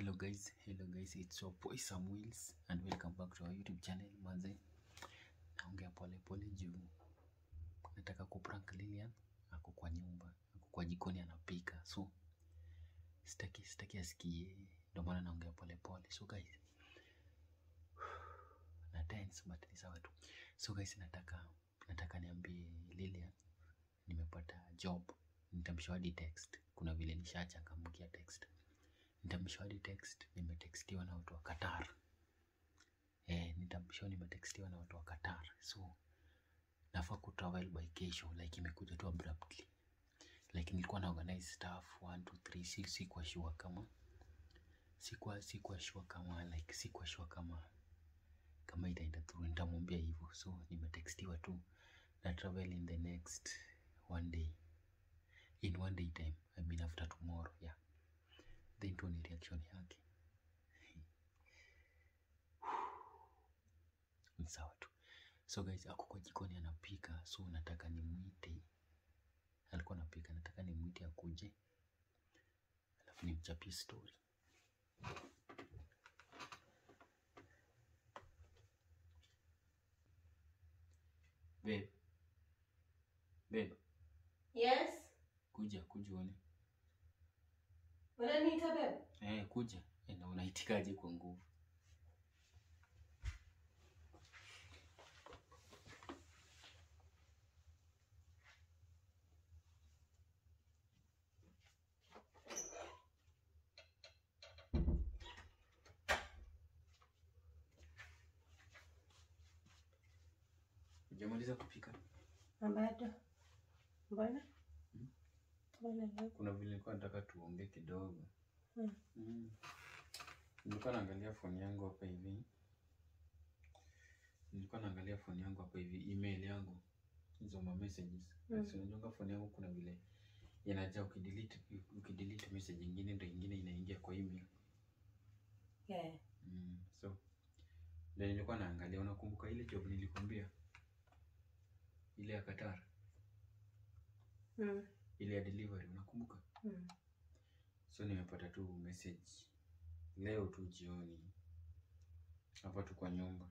hello guys hello guys it's your boy Sam Wills and welcome back to our youtube channel manze naongea pole pole juu nataka kuprank Lilian ako kwa nyumba ako kwa jikoni anapika so sitaki sitaki asikie ndio maana naongea pole pole so guys na tense but ni sawa tu so guys nataka nataka niambie Lilian nimepata job nitamshawadi text kuna vile nishachangamkia text nitamshawadi text nimetextiwa na watu wa Qatar eh nitamshaw nimetextiwa na watu wa Qatar so nafaa kutravel by kesho like imekuja tu abruptly like nilikuwa na organize stuff 1 2 3 si sikuwa sure kama sikuwa sikuwa sure kama like sikuwa sure kama kama itaenda through nitamwambia hivyo so nimetextiwa tu na travel in the next one day in one day time I mean after tomorrow yeah then tuone reaction yake ni sawa tu so guys ako kwa jikoni anapika so nataka nimwite alikuwa anapika nataka nimwite akuje alafu nimchapie story babe babe Yes. kuja kuja uone Unaniita bebe? eh kuja eh, na unaitikaje kwa nguvu Hujamaliza kupika? Bado. Mbona? Hmm? Mbona leo? Kuna vile nilikuwa nataka tuongee kidogo. Hmm. Mm. Nilikuwa naangalia phone yangu hapa hivi. Nilikuwa naangalia phone yangu hapa hivi, email yangu hizo ma messages. Mm. So unajua phone yangu kuna vile inajaa ukidelete ukidelete message nyingine ndio nyingine inaingia kwa email. Yeah. Mm. So ndio nilikuwa naangalia, unakumbuka ile job nilikwambia? Ile ya Qatar, Mm. ile ya delivery, unakumbuka? Mm. So nimepata tu message leo tu jioni hapa tu kwa nyumba,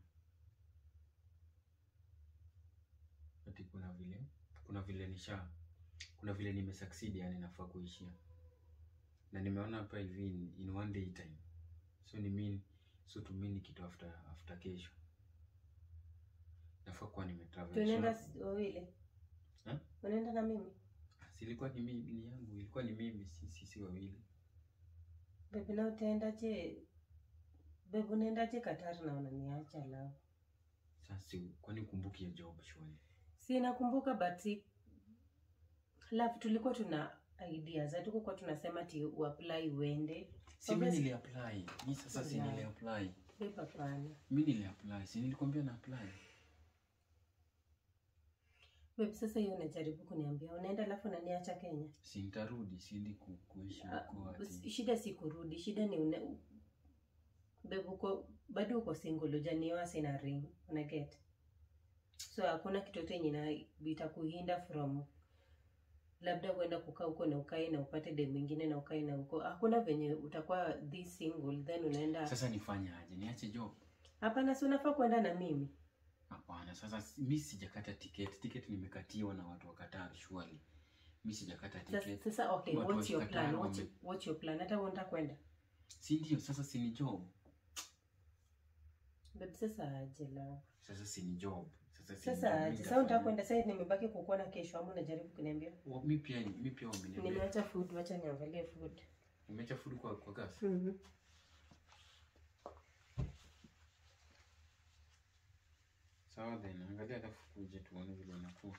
ati kuna vile kuna vile nisha kuna vile nimesucceed, yani nafaa kuishia, na nimeona hapa hivi in, in one day time, so ni mean so to mean kitu after after kesho nafaa kuwa nimetravel. Tunaenda So, s- wawili. Ha? Unaenda na mimi? si ilikuwa ni mimi ni yangu, ilikuwa ni mimi, si sisi wawili. Bebe na utaendaje? Bebe unaendaje Qatar na unaniacha lao? Sasa si- kwani ukumbuki hiyo job shwali? Si nakumbuka but si Love tulikuwa tuna ideas. Hatukuwa tunasema ti uapply uende. Si mimi Obvious- nili apply. Mimi sasa si Yeah. nili apply. Bebe hapana. Mimi nili apply. Si nilikwambia na apply. Bebe sasa hiyo unajaribu kuniambia unaenda alafu unaniacha Kenya. Si nitarudi, siendi ku, kuishi Ah, huko ati. shida si kurudi shida ni une bebe uko bado uko single ujanioa sina ring una get so hakuna kitu yote yenye na itakuhinda from labda kwenda kukaa huko na ukae na upate dem mwingine na ukae na huko hakuna venye utakuwa this single then unaenda Sasa nifanye aje? Niache job? hapana si unafaa kwenda na mimi Hapana, sasa si- mimi sijakata tiketi. Tiketi nimekatiwa na watu wa Qatar surely. Mimi sijakata sasa, tiketi. sasa okay Watu wa what's your Qatar plan what's, wame- what's your plan hata unataka kwenda Si ndio? Sasa si ni job. babe sasa aje la Sasa si ni job. Sasa si sasa ni aje job. sasa unataka kwenda sasa nimebaki kukuona kesho ama unajaribu kuniambia Wa- Mimi pia mimi pia wameniambia. nimeacha food wacha niangalie food Nimeacha food kwa kwa gas. mm-hmm. Sawa then, angalia alafu kuje tuone vile inakuwa.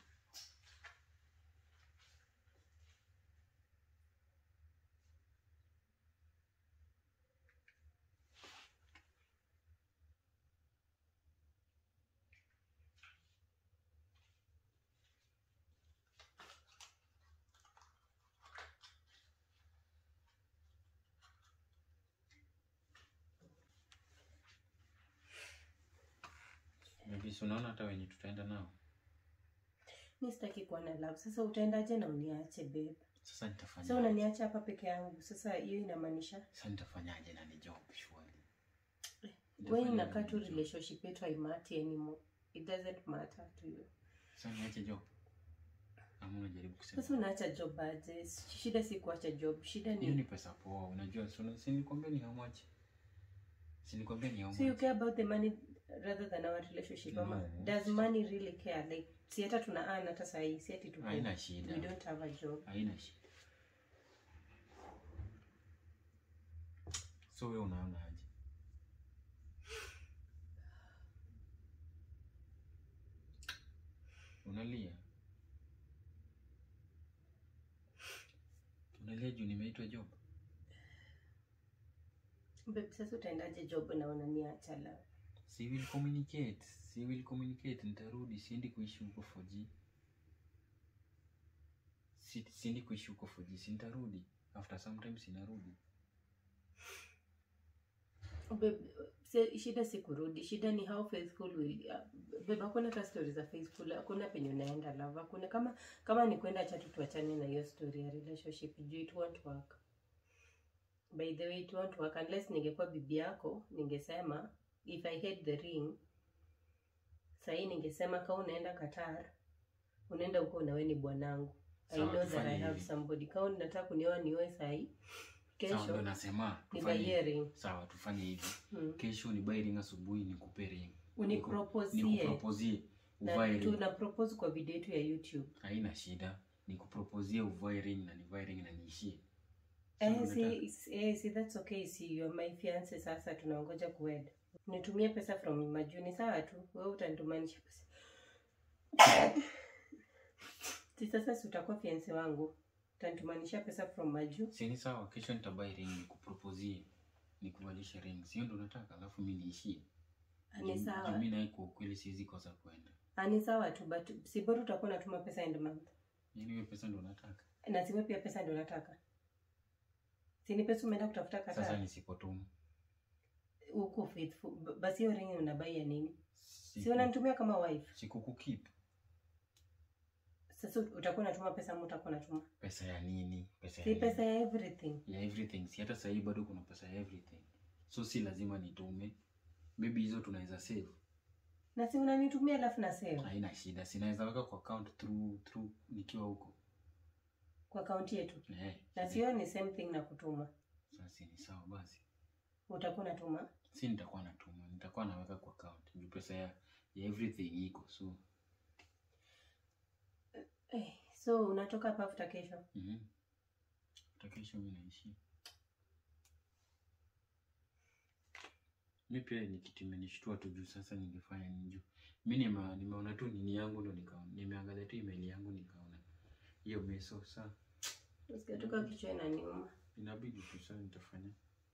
Maybe si unaona hata wenye tutaenda nao. mi sitaki kuwa na love sasa utaendaje na uniache babe Sasa Sasa nitafanya unaniacha hapa peke yangu. Sasa hiyo inamaanisha sasa nitafanyaje na ni job surely. wewe Nitafanya inakaa nini tu job? relationship yetu haimati anymore. It doesn't matter to you. Sasa niache job. Ama unajaribu kusema. Sasa unaacha job aje? Shida si kuacha job. Shida Hiyo ni ni pesa poa, unajua so, si nilikwambia ni how much? Si nilikwambia ni how So you much? care about the money rather than our relationship ama No. does money really care like si hata tuna earn hata sahi si ati tuko Haina we shida. don't have a job Haina shida. So wewe unaona aje? Unalia? Unalia juu nimeitwa job? babe sasa utaendaje job na unaniacha la Si will communicate, si will communicate, nitarudi, siendi kuishi huko 4G. Si, siendi kuishi huko 4G, si nitarudi. After sometimes inarudi. babe si- shida si kurudi shida ni how faithful will uh, babe hakuna hata story za faithful hakuna penye unaenda love hakuna kama kama ni kwenda chatu tuachane na hiyo story ya relationship juu it won't work by the way it won't work unless ningekuwa bibi yako ningesema if i had the ring sahii ningesema ka unaenda qatar unaenda huko unawe ni bwanangu i Sawa, know that tufanye i have hivi. somebody ka unataka kunioa nioe sahii Sawa, ndo kesho nasema ni tufanye buy ring sawa, tufanye hivi. hmm. Kesho ni buy ring, asubuhi nikupe ring, uniproposie nikupropozie na uvae ring. tuna propose kwa video yetu ya youtube Haina shida, nikupropozie uvae ring na nivae ring na niishie. Sio eh, unataka? si, eh, si that's okay si you're my fiance sasa tunaongoja kuwed nitumie pesa from majuni sawa tu wewe utanitumanisha pesa si sasa si utakuwa fiance wangu utanitumanisha pesa from maju Si ni sawa, kesho nitabuy ring nikupropozie, nikuvalishe ring, sio ndo unataka, alafu mi niishie. ni sawa Juu mi naye kwa ukweli siwezi kosa kuenda. Ah, ni sawa tu but si bora utakuwa unatuma pesa end month Yaani hiyo pesa ndo unataka. na siwe pia pesa ndio nataka si ni pesa umeenda kutafuta Sasa kata nisipotuma. huko faithful B- basi hiyo ringi unabai ya nini si Siku- unanitumia kama wife Sikukukip. sasa utakuwa unatuma pesa ama utakuwa unatuma Pesa ya nini? Pesa ya si nini? pesa ya everything ya everything si hata sahii bado kuna pesa ya everything so si lazima nitume maybe hizo tunaweza save na si unanitumia alafu na save haina shida sinaweza weka kwa account through through nikiwa huko kwa akaunti yetu eh na sio ni same thing na kutuma sasa ni sawa basi utakuwa unatuma si nitakuwa natuma nitakuwa naweka kwa account juu pesa ya, ya everything iko so eh, so unatoka hapa after kesho mhm hata kesho mi naishi mi pia ni kitu imenishtua tu juu sasa ningefanya nini juu mi nime- nimeona tu nini yangu ndo nikaona nimeangalia tu email yangu nikaona hiyo meso saa usikatoka kichwa inaniuma inabidi tu saa nitafanya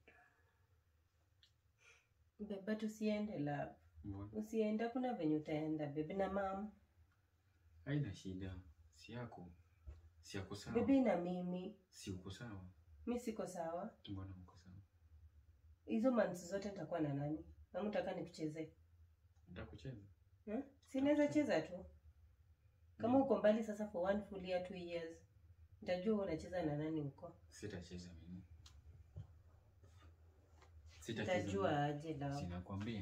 beba tusiende la mbona usiende hakuna venye utaenda bebe na mam haina shida si yako si yako sawa bebe na mimi si uko sawa mi siko sawa mbona uko sawa hizo months zote nitakuwa na nani ama utaka nikuchezee nitakucheza hmm? sinaweza cheza tu kama uko mbali sasa for one full year two years nitajua unacheza na nani huko sitacheza mimi sitacheza nitajua mimi. aje lao sinakwambia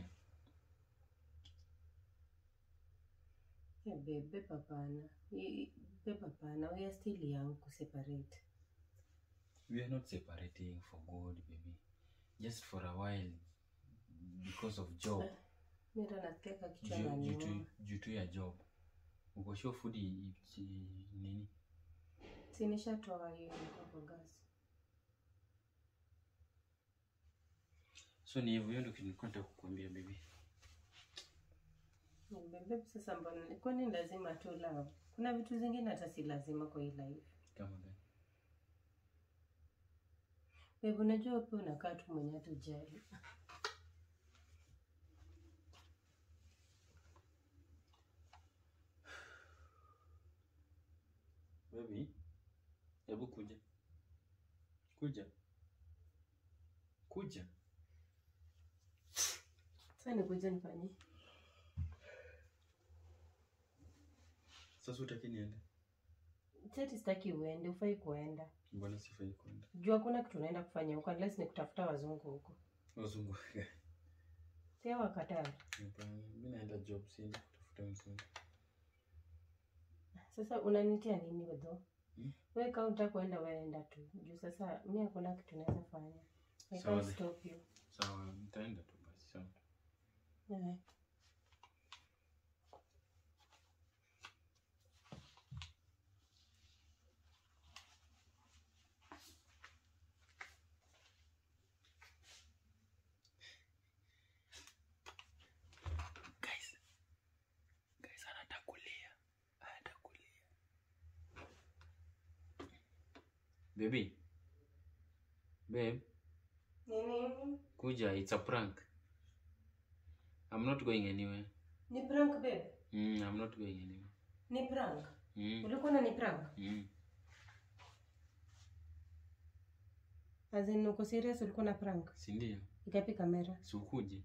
Yeah, babe, hapana I- babe hapana we are still young kuseparate we are not separating for good baby just for a while because of job Eh, mi ndo nasikia ka kichwa Ju- juu naniuma tu- juu tu ya job uko sure food i- i- nini sinishatoa hiyo ilikuwa kwa gas so ni hivyo hiyo ndo kitu nilikuwa nataka kukuambia baby bebe sasa mbona kwani lazima tu love kuna vitu zingine hata si lazima kwa hii life kama gani bebe unajua pia unakaa tu mwenye hatujali baby hebu kuja kuja kuja sasa nikuja nifanyie sasa utaki niende seti sitaki uende ufai kuenda mbona sifai kwenda juu hakuna kitu unaenda kufanya huko unless ni kutafuta wazungu huko wazungu sia wakatari Hapana, mi naenda job siendi kutafuta mzungu sasa unanitia nini wedho Hmm? we kaunta kuenda weenda tu juu sasa mi hakuna kitu naweza fanya I Sawa can't then. stop you sawa nitaenda tu basi sawa yeah. guys guys anataka kulia anataka kulia baby babe nini kuja it's a prank i'm not going anywhere ni prank babe mm, i'm not going anywhere ni prank mm, ulikuwa na ni prank mm. as in uko serious ulikuwa na prank sindio ikapi kamera siukuje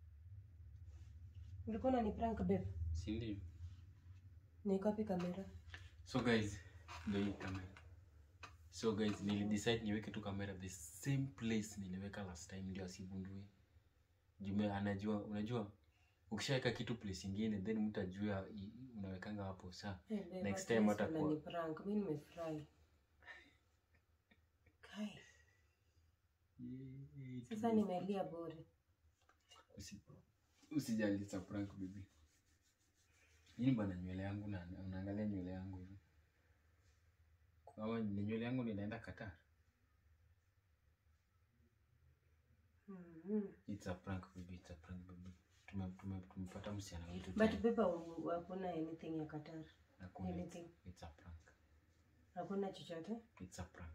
ulikuwa na ni prank babe sindio ni ikapi kamera so guys ndio hii kamera so guys nilidecide niweke tu kamera the same place niliweka last time ndio asigundue jume anajua unajua ukishaweka kitu place ingine then mtu ajua i- unawekanga hapo saa Hey, babe, Next at time least hatakuwa- unani prank mi nimefurahi Kai, sasa nimelia bure Usi- usijali it's a prank baby nini bana nywele yangu na unaangalia nywele yangu hivi kama ni nywele yangu ninaenda Qatar Mhm. it's a prank baby it's a prank baby tume tume tumepata msichana wetu but tena. beba hakuna anything ya katar Hakuna, it's, anything. it's a prank hakuna chochote it's a prank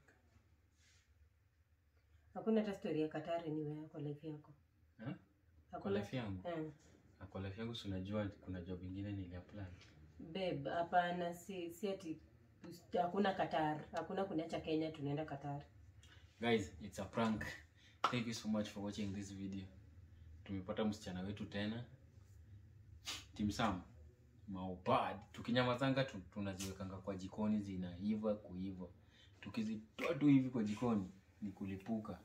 hakuna hata story ya katar niwe kwa life yako Eh? kwa hakuna life yangu Eh, Na kwa life yangu si unajua kuna job ingine niliapply babe hapana si si ati hakuna katar hakuna kuniacha kenya tunaenda katar guys it's a prank thank you so much for watching this video tumepata msichana wetu tena timsam maubad tukinyamazanga tu, tunaziwekanga kwa jikoni zinaiva kuiva tukizitoa tu hivi kwa jikoni ni kulipuka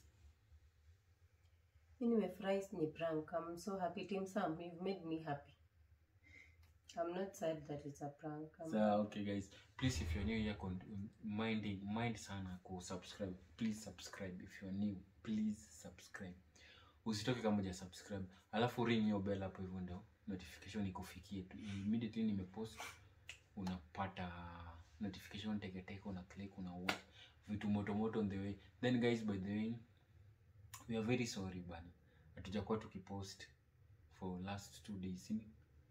mi nimefurahi ni prank i'm so happy team sam you've made me happy i'm not sad that it's a prank I'm so okay guys please if you're new here con- mind mind sana kusubscribe please subscribe if you're new please subscribe usitoke kama uja subscribe alafu ring hiyo bell hapo hivyo ndio notification ikufikie tu immediately nimepost unapata notification teketeke una click una watch vitu moto moto on the way then guys by the way we are very sorry bana hatujakuwa tukipost for last two days si-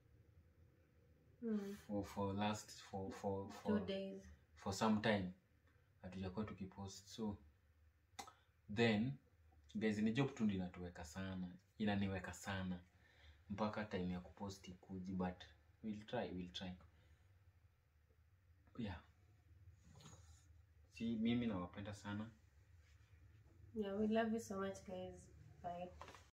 Mm, for, for last for for two for days for some time hatujakuwa tukipost so then guys ni job tu ndio inatuweka sana inaniweka sana mpaka time ya kupost ikuji but we'll try we'll try yeah si mimi nawapenda sana yeah we love you so much guys bye